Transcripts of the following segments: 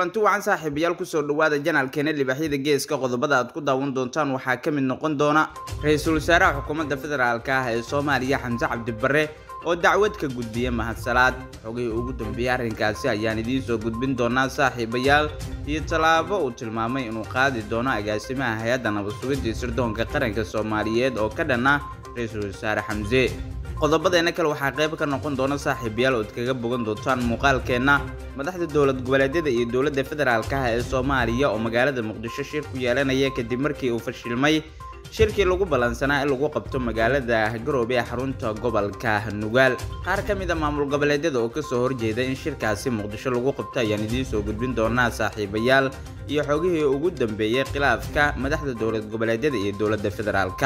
kulanti wacan saaxiibayaal kusoo dhawaada janaalkeena libaaxyada geeska qodobada aad ku daawan doontaan waxaa ka mid noqon doona ra-iisul wasaaraha xukuumadda federaalka ah ee soomaaliya xamse cabdibare oo dacwad ka gudbiya mahadsalaad xogihii ugu dambeeyey arrinkaasi ayaan idiin soo gudbin doonaa saaxiibayaal iyo tallaabo uu tilmaamay inuu qaadi doono agaasimaha hay-adda nabadsugidii sirdoonka qaranka soomaaliyeed oo ka dhan ah ra-iisul wasaare xamse qodobadeena kale waxaa qayb ka noqon doona saaxiibayaal ood kaga bogan doontaan muuqaalkeenna madaxda dowlad goboleedyada iyo dowladda federaalka ah ee soomaaliya oo magaalada muqdisho shir ku yeelanaya kadib markii uu fashilmay shirkii lagu ballansanaa in lagu qabto magaalada garoobe ee xarunta gobolka nugaal qaar ka mid a maamul goboleedyada oo kasoo horjeeda in shirkaasi muqdisho lagu qabto ayaan idiin soo gudbin doonaa saaxiibayaal iyo xogihii ugu dambeeyey khilaafka madaxda dowlad goboleedyada iyo dowladda federaalka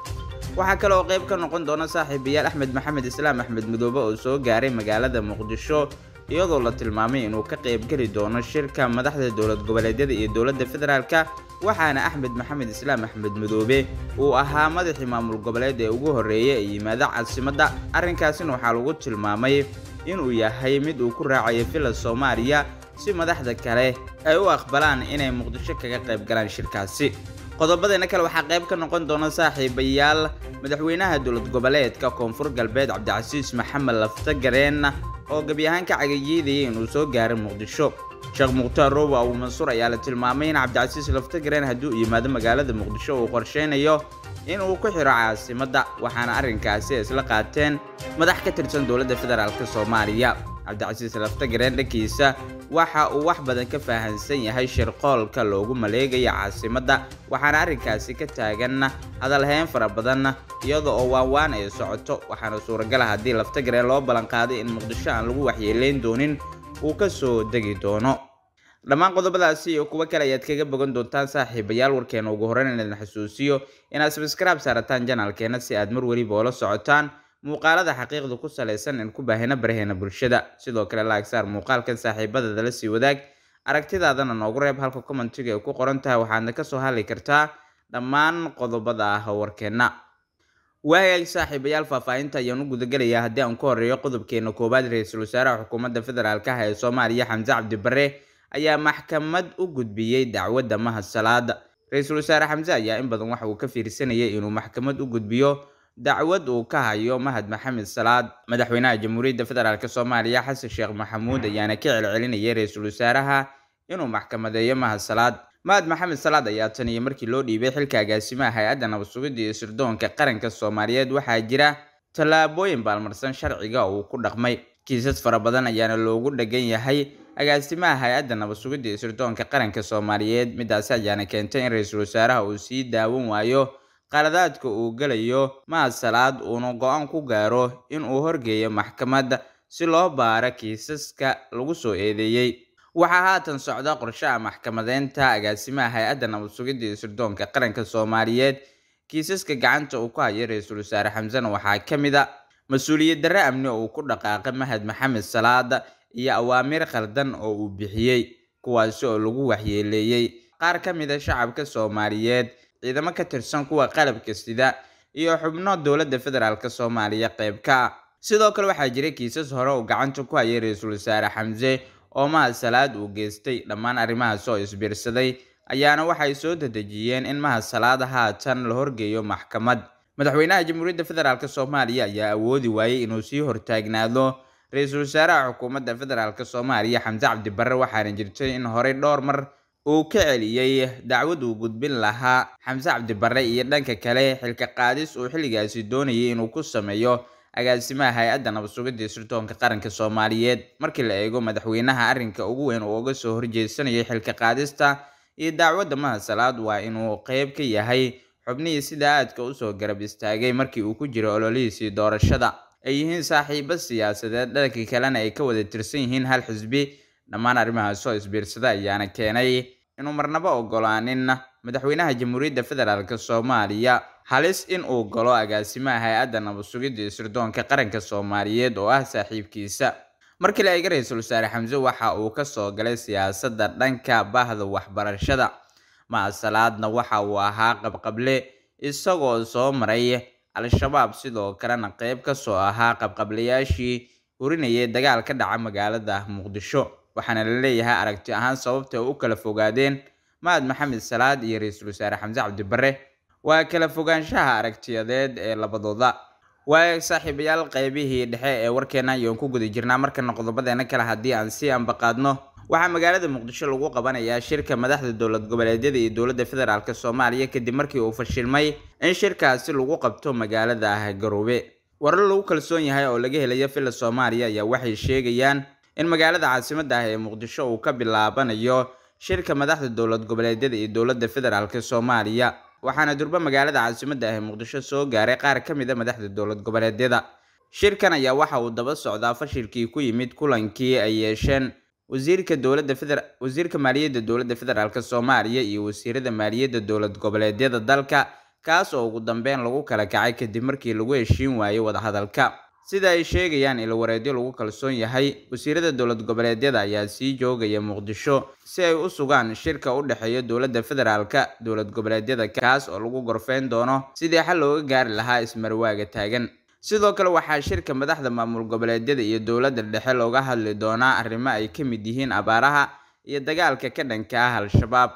waxaa kale oo qayb ka noqon doona saaxiibayaal axmed maxamed islaam axmed midoobe oo soo gaaray magaalada muqdisho iyadoo la tilmaamay inuu ka qaybgeli doono shirka madaxda dowlad goboleedyada iyo dowladda federaalka waxaana axmed maxamed islaam axmed midoobe uu ahaa madaxii maamul goboleed ee ugu horreeyay ee yimaada caasimadda arrinkaasina waxaa lagu tilmaamay inuu yahay mid uu ku raacayo villa soomaaliya si madaxda kale ay u aqbalaan inay muqdisho kaga qayb galaan shirkaasi qodobadeena kale waxaa qayb ka noqon doona saaxiibayaal madaxweynaha dowlad goboleedka koonfur galbeed cabdicasiis maxamed laftagareen oo gebi ahaan ka cagayeedayay inuu soo gaaray muqdisho sheekh mukhtaar roobo abu mansuur ayaa la tilmaamay in cabdicasiis laftagareen haddii uu yimaado magaalada muqdisho uu qorsheynayo in uu ku xiro caasimadda waxaana arrinkaasi isla qaateen madax ka tirsan dowladda federaalk soomaaliya cabdicasiis laftagareen dhankiisa waxa uu wax badan ka fahansan yahay shirqoolka loogu maleegayo caasimadda waxaana arrinkaasi ka taagan hadalhayn fara badan iyada oo waanwaan ay socoto waxaana suuragala haddii laftagareen loo ballanqaaday in muqdisho aan lagu waxyeeleyn doonin uu ka soo degi doono dhammaan qodobadaasi iyo kuwo kale ayaad kaga bogan doontaan saaxiibayaal warkeena ugu horreyn in idin xasuusiyo inaad sabskraib saarataan janaalkeena si aad mar weliba oola socotaan muuqaalada xaqiiqda ku salaysan in ku baahina baraheena bulshada sidoo kale laagsaar muuqaalkan saaxiibadada la sii wadaag aragtidaadana noogu reeb halka commentiga ay ku qoran tahay waxaadna kasoo hadli kartaa dhammaan qodobada ah warkeenna waagaag saaxiibayaal faahfaahinta ayaan u gudagelayaa haddii aan ku horeeyo qodobkeena koowaad ra-iisul wasaaraha xukuumadda federaalk ah ee soomaaliya xamse cabdibare ayaa maxkamad u gudbiyey dacwadda mahadsalaada ra-iisul wasaare xamse ayaa in badan waxa uu ka fiirsanayay inuu maxkamad u gudbiyo dacwad uu ka hayo mahad maxamed salaad madaxweynaha jamhuuriyadda federaalk soomaaliya xasan sheekh maxamuud ayaana ka celcelinayay ra-iisul wasaaraha inuu maxkamadeeyo mahad salaad mahad maxamed salaad ayaa tan iyo markii loo dhiibay xilka agaasimaha hay-adda nabadsugidda iyo sirdoonka qaranka soomaaliyeed waxaa jira tallaabooyin baalmarsan sharciga oo uu ku dhaqmay kiisas fara badan ayaana loogu dhagan yahay agaasimaha hay-adda nabadsugidda iyo sirdoonka qaranka soomaaliyeed midaasi ayaana keentay in ra-iisul wasaaraha uu sii daawan waayo qaladaadka uu gelayo mahad salaad uuna go-aan ku gaaro in uu horgeeyo maxkamad si loo baaro kiisaska lagu soo eedeeyey waxaa haatan socda qorshaha maxkamadeynta agaasimaha hay-adda nabadsugidda iyo sirdoonka qaranka soomaaliyeed kiisaska gacanta uu ku hayo ra-iisul wasaare xamsena waxaa ka mid a mas-uuliyad darre amni oo uu ku dhaqaaqay mahad maxamed salaad iyo awaamiir khaldan oo uu bixiyey kuwaasi oo lagu waxyeeleeyey qaar ka mid a shacabka soomaaliyeed ciidamo ka tirsan kuwa qalabka sida iyo xubno dowladda federaalk soomaaliya qayb ka ah sidoo kale waxaa jira kiisas hore uu gacanta ku hayay ra-iisul wasaare xamse oo mahad salaad uu geystay dhammaan arrimahaas oo isbiirsaday ayaana waxay soo dadejiyeen in mahad salaad haatan la horgeeyo maxkamad madaxweynaha jamhuuriyadda federaalk soomaaliya ayaa awoodi waayey inuu sii hortaagnaado ra-iisul wasaaraha xukuumadda federaalk soomaaliya xamse cabdibare waxaana jirtay in horey dhowr mar uu ka celiyey dacwad uu gudbin lahaa xamse cabdibare iyo dhanka kale xilka qaadis uu xilligaasi doonayay inuu ku sameeyo agaasimaha hay-adda nabadsugidda iyo sirdoonka qaranka soomaaliyeed markii la eego madaxweynaha arrinka ugu weyn uu uga soo horjeedsanayay xilka qaadista iyo dacwadda mahad salaad waa inuu qeyb ka yahay xubnihii sida aadka usoo garab istaagay markii uu ku jiro ololihiisii doorashada ay yihiin saaxiibo siyaasadeed dhanka kalena ay ka wada tirsan yihiin hal xisbi dhammaan arrimahaas oo isbiirsada ayaana keenay inuu marnabo ogolaanin madaxweynaha jamhuuriyadda federaalk soomaaliya halis in uu galo agaasimaha hay-adda nabadsugidda iyo sirdoonka qaranka soomaaliyeed oo ah saaxiibkiisa markii la eega ra-iisul wasaare xamse waxa uu kasoo galay siyaasadda dhanka bahda waxbarashada mahasalaadna waxa uu ahaa qabqable isagoo soo maray al-shabaab sidoo kalena qeyb kasoo ahaa qabqablayaashii hurinayay dagaal ka dhaca magaalada muqdisho waxaana la leeyahay aragti ahaan sababta u kala fogaadeen mahad maxamed salaad iyo ra-iisul wasaare xamse cabdibare waa kala fogaanshaha aragtiyadeed ee labadooda waa saaxiibayaal qaybihii dhexe ee warkeena ayaan ku guda jirnaa markana qodobadeena kale haddii aan si ambaqaadno waxaa magaalada muqdisho lagu qabanayaa shirka madaxda dowlad goboleedyada iyo dowladda federaalk soomaaliya kadib markii uu fashilmay in shirkaasi lagu qabto magaalada ah garoobe warar lagu kalsoon yahay oo laga helayo villa soomaaliya ayaa waxay sheegayaan in magaalada caasimada ah ee muqdisho uu ka bilaabanayo shirka madaxda dowlad goboleedyada iyo dowladda federaalk soomaaliya waxaana durba magaalada caasimada ah ee muqdisho soo gaaray qaar ka mid a madaxda dowlad goboleedyada shirkan ayaa waxa uu daba socdaa fashilkii ku yimid kulankii ay yeesheen wasiirka dowladda feder wasiirka maaliyadda dowladda federaalk soomaaliya iyo wasiirada maaliyadda dowlad goboleedyada dalka kaas oo ugu dambeyn lagu kala kacay kadib markii lagu heshiin waayey wadahadalka sida ay sheegayaan ilwareedyo lagu kalsoon yahay wasiirada dowlad goboleedyada ayaa sii joogaya muqdisho si ay u sugaan shirka u dhexeeya dowladda federaalka dowlad goboleedyada kaas oo lagu gorfeyn doono sidii xal looga gaari lahaa ismarwaaga taagan sidoo kale waxaa shirka madaxda maamul goboleedyada iyo dowladda dhexe looga hadli doonaa arrimo ay ka mid yihiin abaaraha iyo dagaalka ka dhanka ah al-shabaab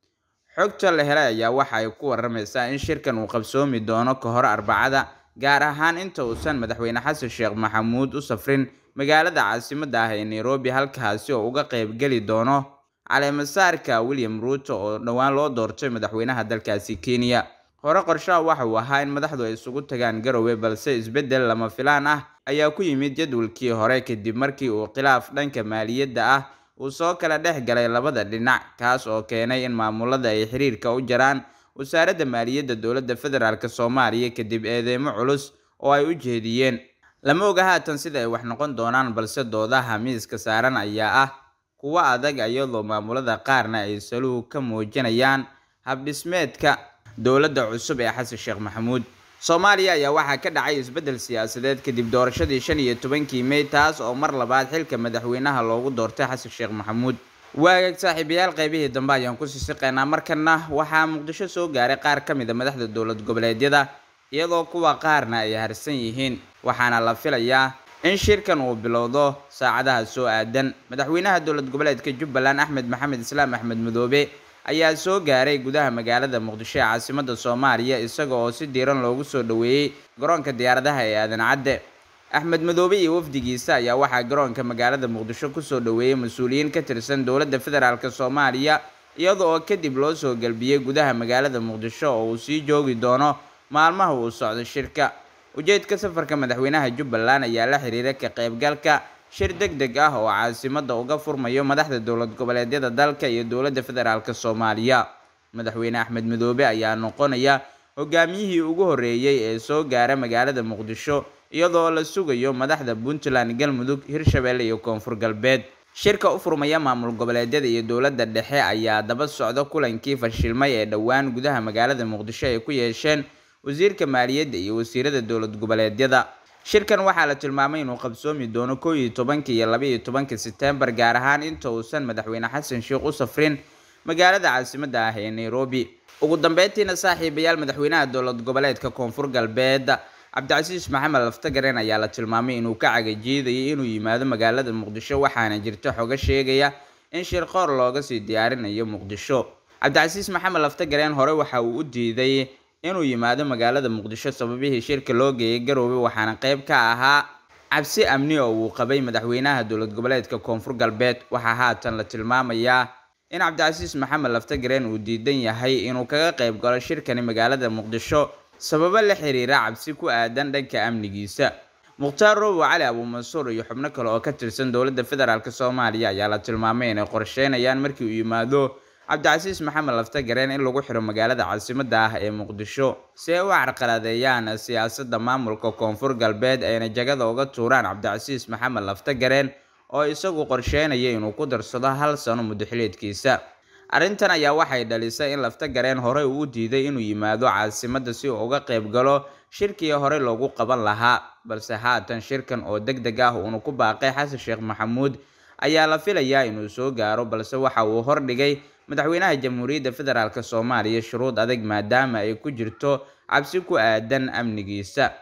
xogta la helay ayaa waxa ay ku waramaysaa in shirkan uu qabsoomi doono ka hor arbacada gaar ahaan inta uusan madaxweyne xasan sheekh maxamuud u safrin magaalada caasimada ah ee nairobi halkaasi oo uga qaybgeli doono caleemasaarka william ruuto oo dhowaan loo doortay madaxweynaha dalkaasi kenya hore qorshaha waxa uu ahaa in madaxdu ay isugu tagaan garowe balse isbeddel lama filaan ah ayaa ku yimid jadwalkii hore kadib markii uu khilaaf dhanka maaliyadda ah uu soo kala dhex galay labada dhinac kaas oo keenay in maamulada ay xiriirka u jaraan wasaaradda maaliyadda dowladda federaalk soomaaliya kadib eedeymo culus oo ay u jeediyeen lama oga haatan sida ay wax noqon doonaan balse doodaha miiska saaran ayaa ah kuwo adag iyadoo maamulada qaarna ay saluhu ka muujinayaan habdhismeedka dowladda cusub ee xasan sheekh maxamuud soomaaliya ayaa waxaa ka dhacay isbeddel siyaasadeed kadib doorashadii shan iyo tobankii mey taas oo mar labaad xilka madaxweynaha loogu doortay xasan sheekh maxamuud waagaag saaxiibayaal qaybihii dambe ayaan kusii siqaynaa markana waxaa muqdisho soo gaaray qaar ka mid a madaxda dowlad goboleedyada iyadoo kuwa qaarna ay harsan yihiin waxaana la filayaa in shirkan uu bilowdo saacadaha soo aadan madaxweynaha dowlad goboleedka jubbaland axmed maxamed islaam axmed madoobe ayaa soo gaaray gudaha magaalada muqdisho ee caasimada soomaaliya isaga oo si diiran loogu soo dhoweeyey garoonka diyaaradaha ee aadan cadde axmed madoobe iyo wafdigiisa ayaa waxaa garoonka magaalada muqdisho kusoo dhoweeyey mas-uuliyiin ka tirsan dowladda federaalk soomaaliya iyada oo kadib loo soo galbiyey gudaha magaalada muqdisho oo uu sii joogi doono maalmaha uu socdo shirka ujeedka safarka madaxweynaha jubbaland ayaa la xiriira ka qaybgalka shir deg deg ah oo caasimada uga furmayo madaxda dowlad goboleedyada dalka iyo dowladda federaalk soomaaliya madaxweyne axmed madoobe ayaa noqonaya hogaamiyihii ugu horeeyey ee soo gaara magaalada muqdisho iyadoo la sugayo madaxda puntland galmudug hirshabelle iyo koonfur galbeed shirka u furmaya maamul goboleedyada iyo dowladda dhexe ayaa daba socda kulankii fashilmay ee dhowaan gudaha magaalada muqdisho ay ku yeesheen wasiirka maaliyadda iyo wasiirada dowlad goboleedyada shirkan waxaa la tilmaamay inuu qabsoomi doono kow iyo tobanka iyo laba iyo tobanka setembar gaar ahaan inta uusan madaxweyne xasan sheekh u safrin magaalada caasimada ah ee nairobi ugu dambeyntiina saaxiibayaal madaxweynaha dowlad goboleedka koonfur galbeed cabdicasiis maxamed laftagaren ayaa la tilmaamay inuu ka cagajiidayay inuu yimaado magaalada muqdisho waxaana jirta xogo sheegaya in shir qoor looga sii diyaarinayo muqdisho cabdicasiis maxamed laftagaren hore waxa uu u diiday inuu yimaado magaalada muqdisho sababihii shirka loo geeyay garoobe waxaana qayb ka ahaa cabsi amni oo uu qabay madaxweynaha dowlad goboleedka koonfur galbeed waxaa haatan la tilmaamayaa in cabdicasiis maxamed laftagaren uu diidan yahay inuu kaga qayb galo shirkani magaalada muqdisho sababo la xiriira cabsi ku aadan dhanka amnigiisa mukhtaar roobo cali abuumansuur iyo xubno kale oo ka tirsan dowladda federaalk soomaaliya ayaa la tilmaamay inay qorsheynayaan markii uu yimaado cabdicasiis maxamed laftagareen in lagu xiro magaalada caasimada ah ee muqdisho si ay u carqaladeeyaan siyaasadda maamulka koonfur galbeed ayna jagada uga tuuraan cabdicasiis maxamed laftagareen oo isagu qorsheynaya inuu ku darsado hal sano muddoxileedkiisa arrintan ayaa waxay dhalisay in laftagareen horey uu u diiday inuu yimaado caasimada si uu uga qayb galo shirkii horey loogu qaban lahaa balse haatan shirkan oo deg deg ah uuna ku baaqay xasan sheekh maxamuud ayaa la filayaa inuu soo gaaro balse waxa uu hordhigay madaxweynaha jamhuuriyadda federaalk soomaaliya shuruud adag maadaama ay ku jirto cabsi ku aadan amnigiisa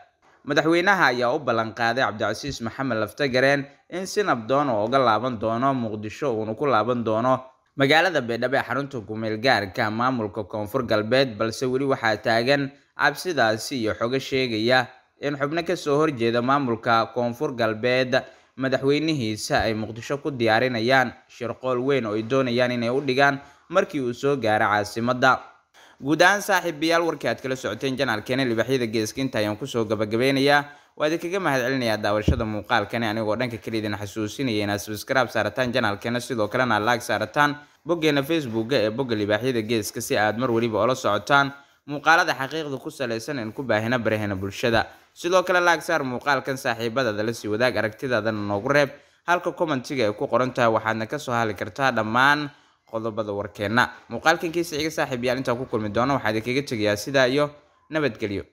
madaxweynaha ayaa u ballanqaaday cabdicasiis maxamed laftagareen in si nabdoon oo uga laaban doono muqdisho uuna ku laaban doono magaalada baydhabo ee xarunta kumeel gaarka maamulka koonfur galbeed balse weli waxaa taagan cabsidaasi iyo xogo sheegaya in xubno kasoo horjeeda maamulka koonfur galbeed madaxweynihiisa ay muqdisho ku diyaarinayaan shirqool weyn oo ay doonayaan inay u dhigaan markii uu soo gaaro caasimadda guud ahaan saaxiibayaal warkii aad kala socoteen janaalkeena libaxyada geeska inta ayaan kusoo gabagabeynayaa waa idinkaga mahadcelinayaa daawashada muuqaalkani anigoo dhanka kale idin xasuusinaya inaad subscribe saarataan janaalkeena sidoo kalena aad laag saarataan boggeena facebooka ee bogga libaaxyada geeska si aad mar weliba ola socotaan muuqaalada xaqiiqda ku salaysan in ku baahina baraheena bulshada sidoo kale laag saar muuqaalkan saaxiibadaada la sii wadaag aragtidaadana noogu reeb halka commentiga ay ku qoran tahay waxaadna kasoo hali kartaa dhammaan qodobada warkeenna muuqaalkan kiisa xiga saaxiib yaal intaan ku kulmi doono waxaa idinkaga tegayaa sidaa iyo nabadgelyo